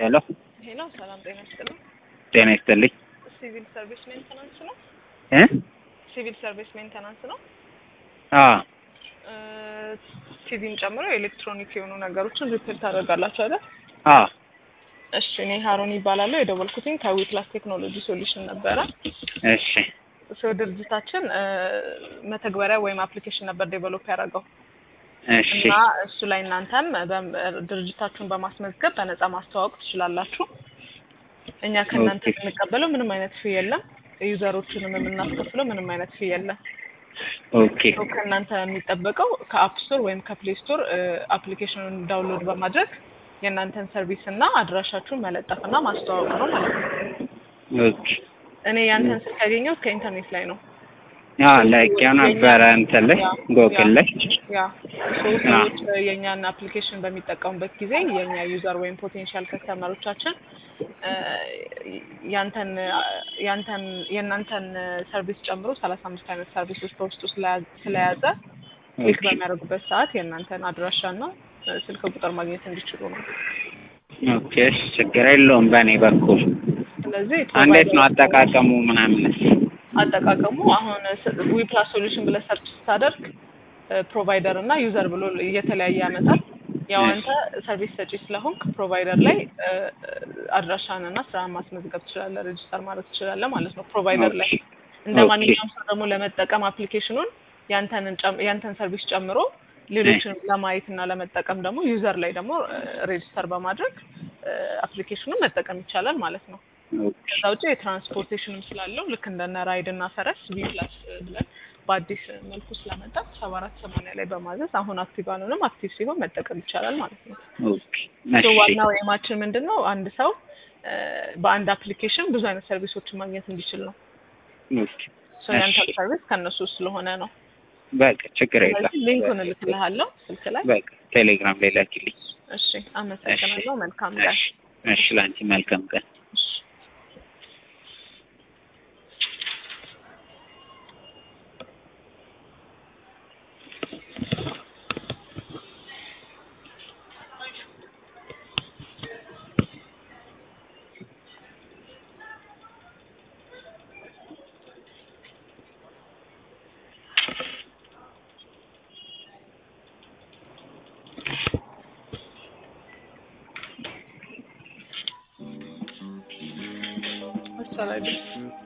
ሄሎ ሄሎ፣ ሰላም ጤና ይስጥልኝ። ጤና ይስጥልኝ ሲቪል ሰርቪስ ሜንተናንስ ነው? እ ሲቪል ሰርቪስ ሜንተናንስ ነው? አ ቲቪን ጨምሮ ኤሌክትሮኒክ የሆኑ ነገሮችን ሪፔር ታደርጋላችሁ አይደል? አ እሺ፣ እኔ ሀሮን ይባላለሁ። የደወልኩትኝ ከዊክላስ ቴክኖሎጂ ሶሉሽን ነበረ። እሺ ሰው ድርጅታችን መተግበሪያ ወይም አፕሊኬሽን ነበር ዴቨሎፕ ያደረገው እሺ እና እሱ ላይ እናንተም በ- ድርጅታችሁን በማስመዝገብ በነፃ ማስተዋወቅ ትችላላችሁ። እኛ ከእናንተ ኦኬ። የምንቀበለው ምንም አይነት ፊ የለም። ዩዘሮቹንም የምናስከፍለው ምንም አይነት ፊ የለም። ኦኬ ሰው ከእናንተ የሚጠበቀው ከአፕ ስቶር ወይም ከፕሌይ ስቶር አፕሊኬሽኑን ዳውንሎድ በማድረግ የእናንተን ሰርቪስ እና አድራሻችሁን መለጠፍ እና ማስተዋወቅ ነው ማለት ነው። ኦኬ እኔ ያንተን ስልክ ያገኘሁት ከኢንተርኔት ላይ ነው። አ ላይቄው ነበረ እንትን ላይ ጎግል ላይ ያ ሶ ሰዎች የእኛን አፕሊኬሽን በሚጠቀሙበት ጊዜ የእኛ ዩዘር ወይም ፖቴንሻል ከስተመሮቻችን እ፣ ያንተን ያንተን የእናንተን ሰርቪስ ጨምሮ ሰላሳ አምስት አይነት ሰርቪሶች በውስጡ ስለያ- ስለያዘ ክሊክ ኦኬ በሚያደርጉበት ሰዓት የእናንተን አድራሻና እ፣ ስልክ ቁጥር ማግኘት እንዲችሉ ነው። ኦኬ እሺ ችግር የለውም በእኔ በኩል ስለዚህ እንዴት ነው ፕሮቫይደር- አጠቃቀሙ ምናምንስ አጠቃቀሙ አሁን ዊፕላስ ሶሉሽን ብለህ ሰርች ስታደርግ ፕሮቫይደር እና ዩዘር ብሎ እየተለያየ ያመጣል። ያው አንተ ሰርቪስ ሰጪ ስለሆንክ ፕሮቫይደር ላይ እ፣ አድራሻን እና ስራን ማስመዝገብ ትችላለህ፣ ሬጅስተር ማድረግ ትችላለህ ማለት ነው። ፕሮቫይደር ላይ እንደ ኦኬ። ማንኛውም ሰው ደግሞ ለመጠቀም አፕሊኬሽኑን ያንተንን ጨም- ያንተን ሰርቪስ ጨምሮ ሌሎችንም ለማየት እና ለመጠቀም ደግሞ ዩዘር ላይ ደግሞ ሬጅስተር በማድረግ አፕሊኬሽኑን መጠቀም ይቻላል ማለት ነው። ኦኬ ከዛ ውጭ የትራንስፖርቴሽንም ስላለው ልክ እንደነ ራይድ እና ፈረስ ቪፕላስ ብለን በአዲስ መልኩ ስለመጣ ሰባ አራት ሰማንያ ላይ በማዘዝ አሁን አክቲቭ አልሆነም አክቲቭ ሲሆን መጠቀም ይቻላል ማለት ነው። ኦኬ ሶ እሺ ዋናው ኤማችን ምንድን ነው? አንድ ሰው እ፣ በአንድ አፕሊኬሽን ብዙ አይነት ሰርቪሶችን ማግኘት እንዲችል ነው። ኦኬ ሶ ያንተ እሺ። ሰርቪስ ከእነሱ ስለሆነ ነው። በቃ ችግር የለም ስለዚህ ሊንኩን እልክልሃለሁ ስልክ ላይ። በቃ ቴሌግራም ላይ ላኪልኝ እሺ፣ አመሰግናለሁ። መልካም ቀን። እሺ እሺ ለአንቺ መልካም ቀን እሺ። መሰለኝ